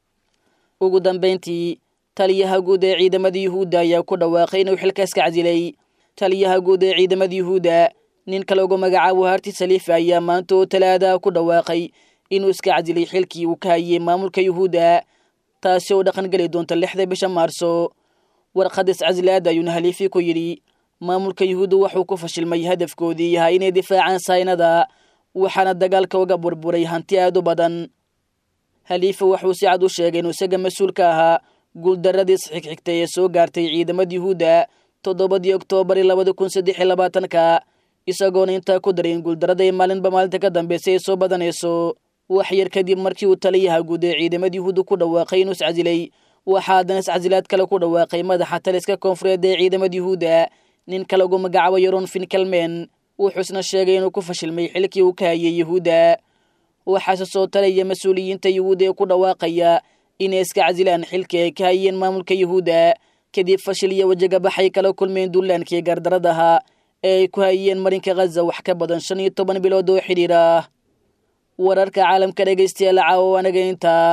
ugu dambayntii taliyaha guud ee ciidamada yuhuudda ayaa ku dhawaaqay inuu xilkaas ka casilay taliyaha guud ee ciidamada yuhuudda ninka lagu magacaabo harti saliifa ayaa maanta oo talaadaha ku dhawaaqay inuu iska casilay xilkii uu ka hayey maamulka yuhuudda taasi oo dhaqangeli doonta lixda bisha maarso warqadis casilaad ayuuna haliifi ku yidhi maamulka yuhuudda wuxuu ku fashilmay hadafkoodii yahay inay difaacaan saynada waxaana dagaalka uga burburay hanti aad u badan haliifa wuxuu si cad u sheegay inuu isaga mas-uul ka ahaa guuldarradiis xigxigtay ee soo gaartay ciidamada yuhuudda toddobadii oktoobar labada kun saddex iyo labaatanka isagoona intaa ku daray in guuldarrada ay maalinba maalinta ka dambeysay ay soo badanayso wax yar kadib markii uu taliyaha guud ee ciidamada yuhuudda ku dhawaaqay inuu iscasilay waxaa haddana iscasilaad kale ku dhawaaqay madaxa taliska koonfureed ee ciidamada yuhuudda ninka lagu magacaabo yaron finkelmen wuxuusna sheegay inuu ku fashilmay xilkii uu ka hayay yuhuudda waxaase soo talaya mas-uuliyiinta yuhuudda ee ku dhawaaqaya inay iska casilaan xilkii ay ka hayeen maamulka yuhuudda kadib fashil iyo wajagabaxay kala kulmeen duulaankii gardaradaha ee ay ku hayeen marinka khaza wax ka badan shan iyo toban bilood oo xidhiir ah wararka caalamka dhegaystayaal caawo anaga intaa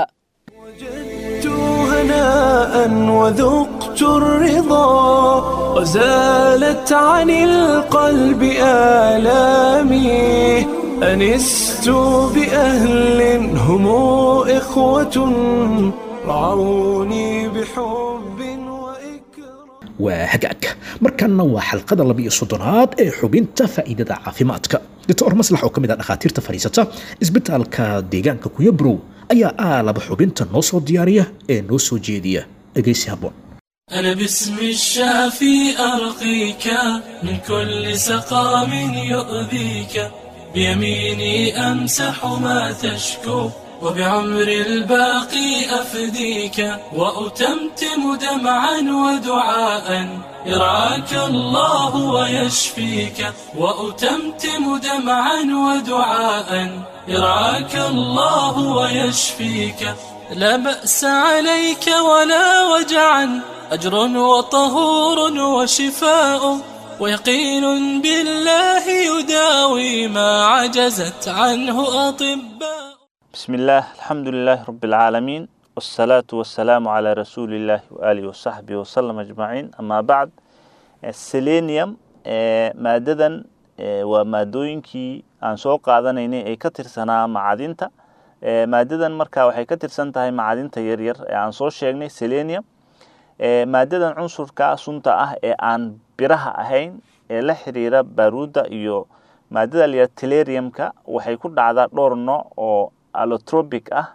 هناء وذقت الرضا وزالت عن القلب آلامي أنست بأهل هم إخوة رعوني بحب waa hagaag markanna waa xalqada labiiyo soddonaad ee xubinta faa'iidada caafimaadka doctor maslax oo ka mid ah dhakhaatiirta fadhiisata isbitaalka deegaanka kuyabrow ayaa aalaba xubinta noo soo diyaariya ee noo soo jeediya dhegaysi habboon أنا باسم الشافي أرقيك من كل سقام يؤذيك بيميني أمسح ما تشكو وبعمر الباقي أفديك وأتمتم دمعا ودعاء يرعاك الله ويشفيك وأتمتم دمعا ودعاء يرعاك الله ويشفيك لا بأس عليك ولا وجعا أجر وطهور وشفاء ويقين بالله يداوي ما عجزت عنه أطباء بسم الله الحمد لله رب العالمين والصلاة والسلام على رسول الله وآله وصحبه وسلم أجمعين أما بعد السيلينيوم ماددا waa maadooyinkii aan soo qaadanaynay ay ka tirsanaa macadinta maadadan marka waxay ka tirsan tahay macadinta yaryar ee aan soo sheegnay selenium maadadan cunsurka sunta ah ee aan biraha ahayn ee la xiriira baaruudda iyo maadada layidhaha teleriumka waxay ku dhacdaa dhowr nooc oo allotropic ah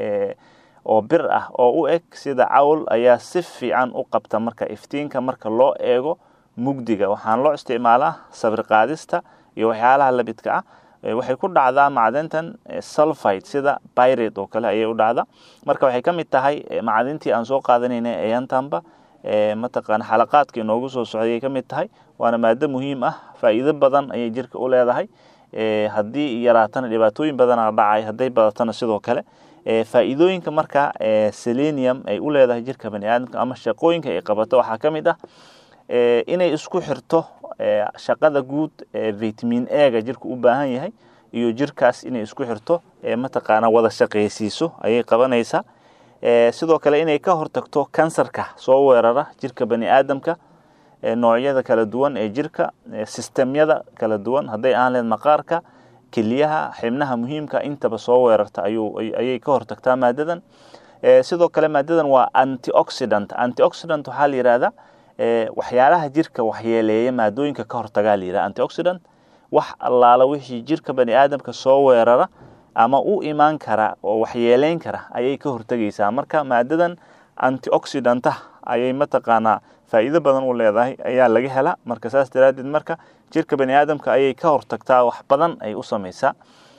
oo bir ah oo u eg sida cawl ayaa si fiican u qabta marka iftiinka marka loo eego mugdiga waxaan loo isticmaalaa sawir qaadista iyo waxyaalaha labidka ah waxay ku dhacdaa macdintan sulfide sida byrate oo kale ayay u dhacdaa marka waxay ka mid tahay macdintii aan soo qaadanaynay eeyantanba mataqaana xalaqaadka inoogu soo socday ay ka mid tahay waana maado muhiim ah faa'iido badan ayay jirka u leedahay haddii yaraatana dhibaatooyin badana dhacay hadday badatana sidoo kale faa'iidooyinka marka selenium ay u leedahay jirka bani aadamka ama shaqooyinka ay qabato waxaa ka mid ah inay isku xirto shaqada guud ee vitamin ega jirka u baahan yahay iyo jirkaas inay isku xirto mataqaana wada shaqaysiiso ayay qabanaysaa sidoo kale inay ka hortagto kansarka soo weerara jirka bani aadamka noocyada kala duwan ee jirka sistemyada kala duwan hadday aan leed maqaarka keliyaha xibnaha muhiimka intaba soo weerarta ayay ka hortagtaa maadadan sidoo kale maadadan waa antioxidant antioxidant waxaa la yidhahdaa waxyaalaha jirka waxyeeleeya maadooyinka ka hortagaa la yidhaha antioxidant wax allaala wixii jirka bani aadamka soo weerara ama u imaan kara oo waxyeeleyn kara ayay ka hortegaysaa marka maadadan antioxidanta ayay mataqaanaa faa'iido badan u leedahay ayaa laga helaa marka saas daraaddeed marka jirka bani aadamka ayay ka hortagtaa wax badan ay u samaysaa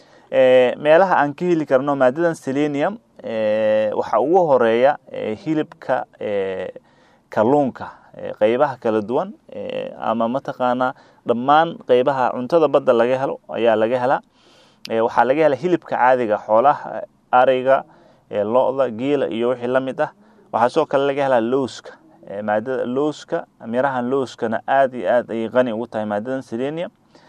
meelaha aan ka heli karno maadadan selenium waxaa ugu horeeya hilibka kalluunka qeybaha kala duwan ama mataqaanaa dhammaan qeybaha cuntada badda laga helo ayaa laga helaa waxaa laga helaa hilibka caadiga xoolaha ariga lo-da geela iyo wixii la mid ah waxaa sidoo kale laga helaa lowska maadada lowska mirahan lowskana aad iyo aad ayay qani ugu tahay maadadan selenium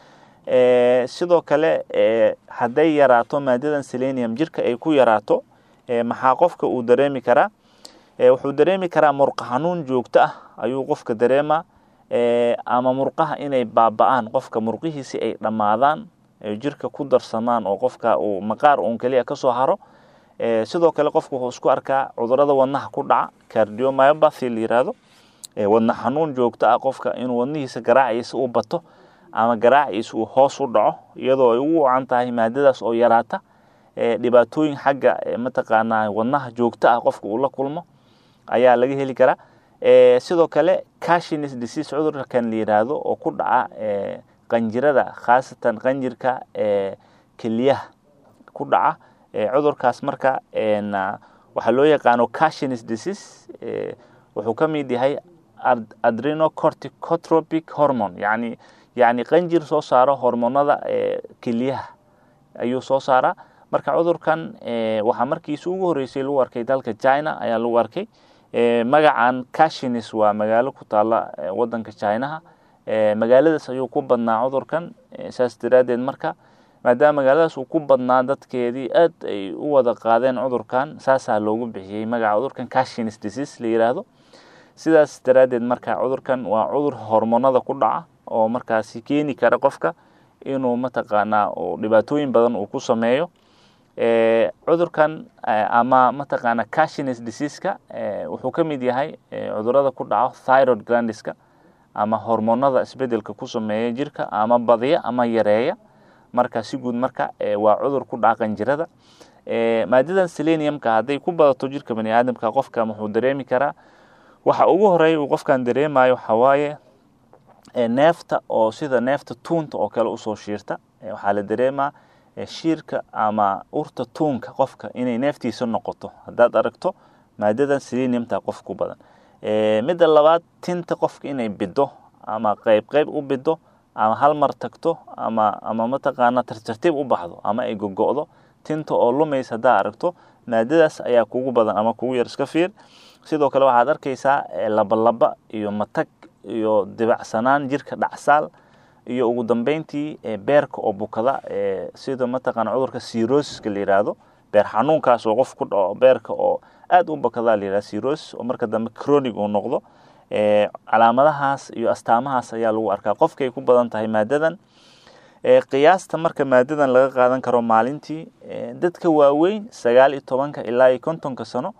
sidoo kale hadday yaraato maadadan selenium jirka ay ku yaraato maxaa qofka uu dareemi karaa wuxuu dareemi karaa murqa xanuun joogto ah ayuu qofka dareemaa ama murqaha inay baaba-aan qofka murqihiisi ay dhammaadaan jirka ku darsamaan oo qofka uu maqaar uun keliya kasoo haro sidoo kale qofka wuxuu isku arkaa cudurada wadnaha ku dhaca cardiomyopathy la yiraahdo wadna xanuun joogto ah qofka inuu wadnihiisa garaaciisa u bato ama garaaciisa uu hoos u dhaco iyadoo ay ugu wacan tahay maadadaas oo yaraata dhibaatooyin xagga mataqaanaa wadnaha joogto ah qofka uu la kulmo ayaa laga heli karaa sidoo kale cashines disease cudurkan la yiraahdo oo ku dhaca qanjirada khaasatan qanjirka keliyaha ku dhaca cudurkaas marka waxaa loo yaqaano cashines disease wuxuu ka mid yahay adrenocorticotropic hormone yani yani qanjir soo saaro hormonada keliyaha ayuu soo saaraa marka cudurkan waxaa markiisa ugu horeysay lagu arkay dalka china ayaa lagu arkay magacan cashines waa magaalo ku taala wadanka chinaha magaaladaas ayuu ku badnaa cudurkan saas daraaddeed marka maadaama magaaladaas uu ku badnaa dadkeedii aad ay u wada qaadeen cudurkan saasaa loogu bixiyey magaca cudurkan cashines disease la yiraahdo sidaas daraaddeed marka cudurkan waa cudur hormonada ku dhaca oo markaasi keeni kara qofka inuu mataqaanaa dhibaatooyin badan uu ku sameeyo cudurkan ama mataqaanaa cashines diseaseka wuxuu ka mid yahay cudurada ku dhaco thyroid glandiska ama hormonada isbedelka ku sameeya jirka ama badiya ama yareeya marka si guud marka waa cudur ku dhaca qanjirada maadadan seleniumka hadday ku badato jirka bani aadamka qofka wuxuu dareemi karaa waxa ugu horeeya uu qofkan dareemayo waxaa waaye neefta oo sida neefta tuunta oo kale usoo shiirta waxaa la dareemaa shiirka ama urta tuunka qofka inay neeftiisa noqoto haddaad aragto maadadan seleniumta qof ku badan midda labaad tinta qofka inay bido ama qeyb qeyb u bido ama hal mar tagto ama ama mataqaana tartartiib u baxdo ama ay gogo'do tinta oo lumaysa haddaa aragto maadadaas ayaa kugu badan ama kugu yar iska fiir sidoo kale waxaad arkaysaa labalaba iyo matag iyo dibacsanaan jirka dhacsaal iyo ugu dambeyntii beerka oo bukada sida mataqaana cudurka cirosiska la yiraahdo beer xanuunkaas oo qof ku dhaco beerka oo aad u bakadaa la yirahda cirosis oo marka dambe chronic uu noqdo calaamadahaas iyo astaamahaas ayaa lagu arkaa qofkay ku badan tahay maadadan qiyaasta marka maadadan laga qaadan karo maalintii dadka waaweyn sagaal iyo tobanka ilaa iyo kontonka sano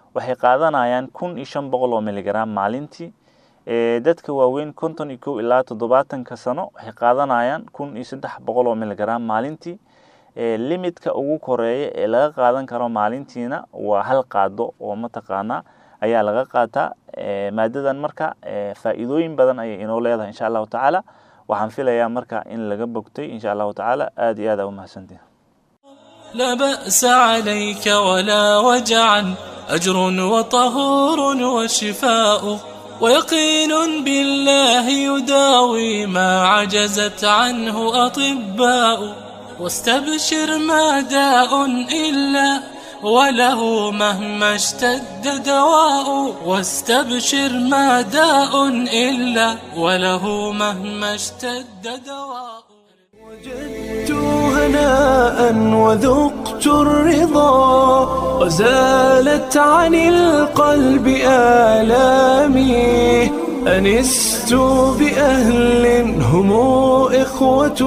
waxay qaadanayaan kun iyo shan boqol oo miligram maalintii dadka waaweyn konton iyo kow ilaa toddobaatanka sano waxay qaadanayaan kun iyo saddex boqol oo miligram maalintii limidka ugu koreeya ee laga qaadan karo maalintiina waa hal qaado oo mataqaanaa ayaa laga qaataa maadadan marka faa'iidooyin badan ayay inoo leedahay insha allahu tacaala waxaan filayaa marka in laga bogtay insha allahu tacaala aad iyo aad aa u mahadsantihin لا بأس عليك ولا وجعا أجر وطهور وشفاء ويقين بالله يداوي ما عجزت عنه أطباء واستبشر ما داء إلا وله مهما اشتد دواء واستبشر ما داء إلا وله مهما اشتد دواء وجدت هناء وذقت الرضا وزالت عن القلب آلامي أنست بأهل هم إخوة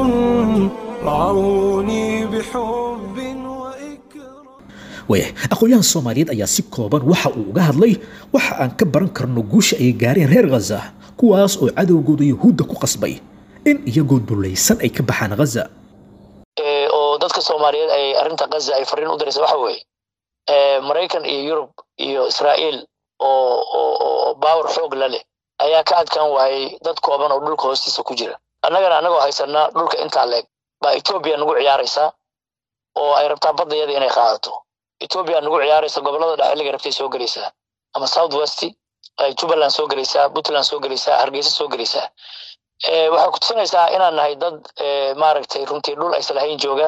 رعوني بحب waaya aqoon-yahan soomaaliyeed ayaa si kooban waxa uu uga hadlay waxa aan ka baran karno guusha ay gaareen reer khaza kuwaas oo cadowgooda yuhuudda ku qasbay in iyagoo dulaysan ay ka baxaan khaza oo dadka soomaaliyeed ay arrinta khaza ay fariin u diraysa waxa weeye maraykan iyo yurub iyo israa'iil oo oo baawar xoog la leh ayaa ka adkaan waayey dad kooban oo dhulka hoostiisa ku jira annagana annagoo haysanaa dhulka intaa leeg baa etoobiya nagu ciyaaraysaa oo ay rabtaa baddayada inay qaadato etoobiya nagu ciyaaraysa gobolada dhexe xilliga rabtay soo gelaysaa ama south west ay jubbaland soo gelaysaa puntland soo gelaysaa hargeysa soo gelaysaa waxay ku tusinaysaa inaan nahay dad maaragtay runtii dhul aysan lahayn jooga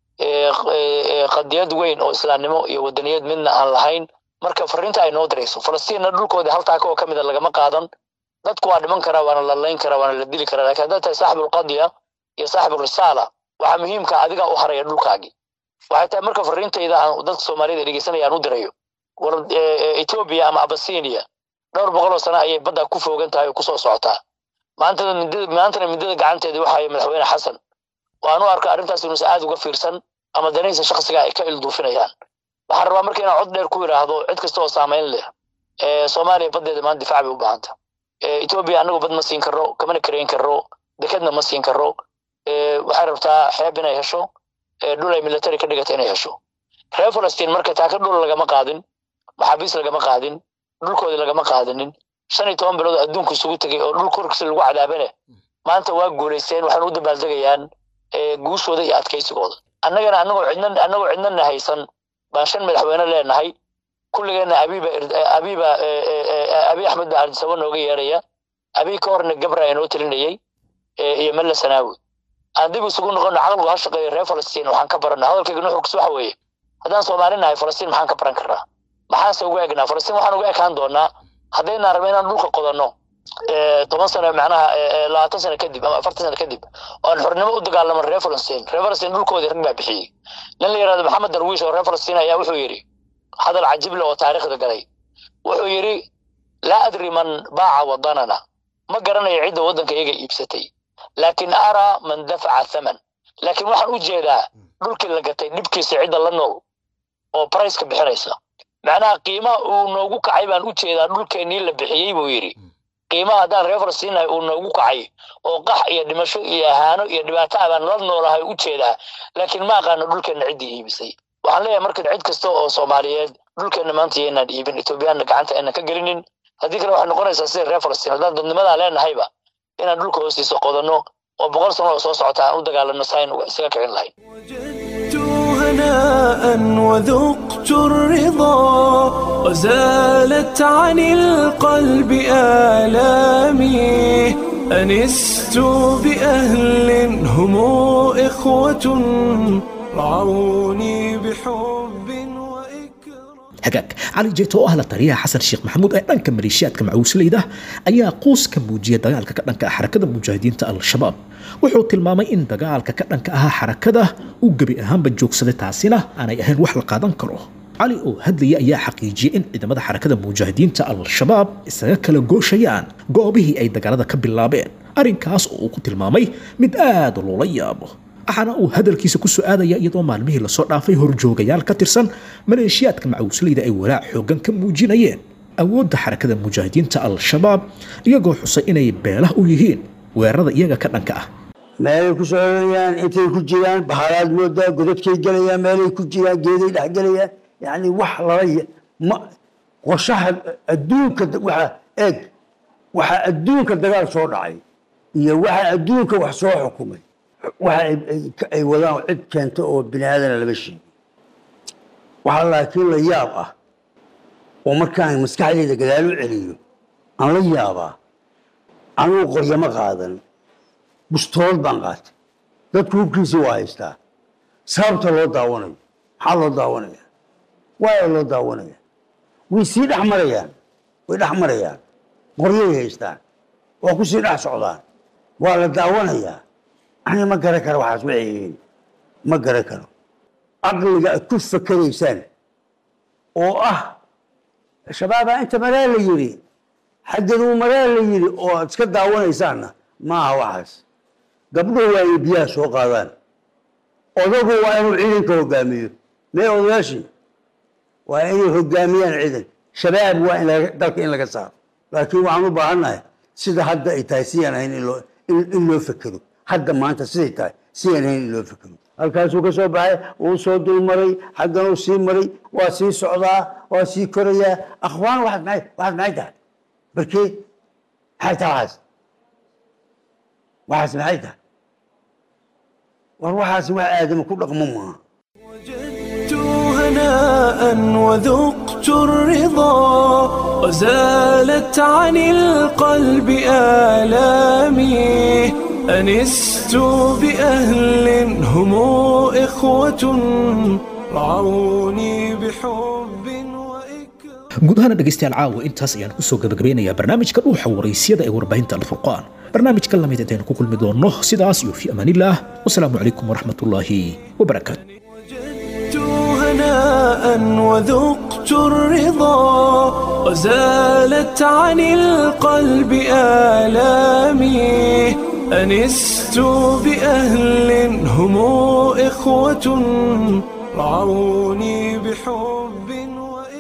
qadiyad weyn oo islaamnimo iyo wadaniyad midna aan lahayn marka fariinta ay noo dirayso falastiinna dhulkoodii hal taaka oo ka mida lagama qaadan dadku waa dhiman karaa waana la layn karaa waana la dili karaa lakin haddaad tahay saaxibulqadiya iyo saaxibulrisaala waxaa muhiimka adigaa u haraya dhulkaagii waxay tahay marka fariintayda aan dadka soomaaliyada dhegeysanaya aan u dirayo war etoobiya ama abasinia dhowr boqol oo sano ayay badda ku foogan tahay oo kusoo socotaa maantana midada maantana midada gacanteeda waxaa madaxweyne xasan waan u arka arrintaas inuusan aad uga fiirsan ama danihiisa shakhsiga ay ka ilduufinayaan waxaan rabaa marka inaan cod dheer ku yidhaahdo cid kasta oo saamayn leh soomaaliya baddeeda maanta difaac bay u baahanta etoobiya annagu bad ma siin karro kamana karayn karro dekedna ma siin karro waxay rabtaa xeeb inay hesho dhul ay military ka dhigata inay hesho reer falastiin marka taaka dhul lagama qaadin maxaabiis lagama qaadin dhulkoodii lagama qaadinin shan iyo toban bilood adduunku isugu tegay oo dhul korkiisa lagu cadaabane maanta waa guulaysteen waxaan u dabaaldegayaan guushooda iyo adkaysigooda annagana annagoo cidna annagoo cidnana haysan baan shan madaxweyne leenahay kulligeena abiiba abiiba abi axmed baa ardisabo nooga yeeraya abii ka horna gabra inoo telinayay iyo mella sanaawi aan dib isugu noqono caqligu ha shaqeeyo reer falastiin waxaan ka barana hadalkayga nuxurkiis waxa weeye haddaan soomaali nahay falastiin maxaan ka baran karnaa maxaanse uga egnaa falastiin waxaan uga ekaan doonaa haddaynaan rabno inaan dhulka qodanno toban sano macnaha labaatan sano kadib ama afartan sano kadib oan xornimo u dagaalamo reer falastiin reer falastiin dhulkoodii rag baa bixiyey nin la yidhahdo maxamed darwiish oo reer falastiin ayaa wuxuu yidhi hadal cajible oo taariikhda galay wuxuu yidhi laa adri man baaca wadanana ma garanayo cidda waddanka iyaga iibsatay laakiin araa man dafaca thaman laakiin waxaan u jeedaa dhulkii la gatay dhibkiisa cidda la nool oo briceka bixinaysa macnaha qiimaha uu noogu kacay baan u jeedaa dhulkeennii la bixiyey buu yidhi qiimaha haddaan reer falastiinahay uu noogu kacay oo qax iyo dhimasho iyo ahaano iyo dhibaato ah baan la noolahay u jeedaa laakiin ma aqaano dhulkeenna ciddii iibisay waxaan leeyahay marka cid kasta oo soomaaliyeed dhulkeenna maanta yaynaan iibin etoobiyaanna gacanta aynan ka gelinin haddii kale waxay noqonaysaa sida reer falastiin haddaan dadnimadaa leenahayba inaan dhulka hoostiisa qodanno oo boqol sano oo soo socota aan u dagaalano sayn isaga kicin lahayn هناء وذقت الرضا وزالت عن القلب آلامي أنست بأهل هم إخوة رعوني بحب hagaag cali jeeto oo ah la taliyaha xasan sheekh maxamuud ee dhanka maleeshiyaadka macuusleyda ayaa quus ka muujiyay dagaalka ka dhanka ah xarakada mujaahidiinta al-shabaab wuxuu tilmaamay in dagaalka ka dhanka ahaa xarakada uu gebi ahaanba joogsaday taasina aanay ahayn wax la qaadan karo cali oo hadlaya ayaa xaqiijiyey in ciidamada xarakada mujaahidiinta al-shabaab isaga kala gooshayaan goobihii ay dagaalada ka bilaabeen arrinkaas oo uu ku tilmaamay mid aad loola yaabo waxaana uu hadalkiisa ku soo aadaya iyadoo maalmihii lasoo dhaafay horjoogayaal ka tirsan maleeshiyaadka macawisleyda ay walaac xoogan ka muujinayeen awoodda xarakada mujaahidiinta al-shabaab iyagoo xusay inay beelah u yihiin weerarada iyaga ka dhanka ah meelay ku soconayaan intay ku jiraan bahalaad moodaa godadkay gelayaan meelay ku jiraan geeday dhex gelayaan yani wax lala ma qorshaha adduunka waxa eeg waxa adduunka dagaal soo dhacay iyo waxa adduunka wax soo xukumay waxa ay wadaan cid keenta oo bini aadana lama sheegin waxaa laakiin la yaab ah oo markaan maskaxdayda gadaal u celiyo aan la yaabaa anugu qoryama qaadan bustoolad baan qaatay dadku hubkiisa waa haystaa sababta loo daawanayo maxaa loo daawanaya waaya loo daawanaya way sii dhex marayaan way dhex marayaan qoryay haystaan waa ku sii dhex socdaan waa la daawanayaa ani ma garan karo waxaas waxay yihiin ma garan karo caqliga aad ku fakeraysaan oo ah shabaabaa inta maraa la yidhi xaggaduu maraa la yidhi oo aad iska daawanaysaanna maaha waxaas gabdho waayay biyaha soo qaadaan odagu waa inuu ciidanka hogaamiyo mee odayaashii waa inay hogaamiyaan ciidan shabaab waa in dalka in laga saaro laakiin waxaan u baahannahay sida hadda ay tahay siyaan ahayn in loo fekero hadda maanta siday tahay siyaan ahayn in loo fekero halkaasuu ka soo baxay uu soo dulmaray xagganuu sii maray waa sii socdaa waa sii korayaa akhwaan waxaad maxay waxaad maxay tahay barkee maxay tahay waxaas waxaas maxay tahay war waxaas wax aadama ku dhaqmo maaha هناء وذقت الرضا وزالت عن القلب آلامي أنست بأهل هم إخوة رعوني بحب guud ahaana dhegaystayaal caawa intaas ayaan kusoo gabagabeynayaa barnaamijka dhuuxa waraysyada ee warbaahinta alfurqaan barnaamijka lamid intaynu ku kulmi doonno sidaas iyo fi amaanillaah wasalaamu calaykum waraxmatullaahi wabarakaatu هناء وذقت الرضا وزالت عن القلب آلامي أنست بأهل هم إخوة رعوني بحب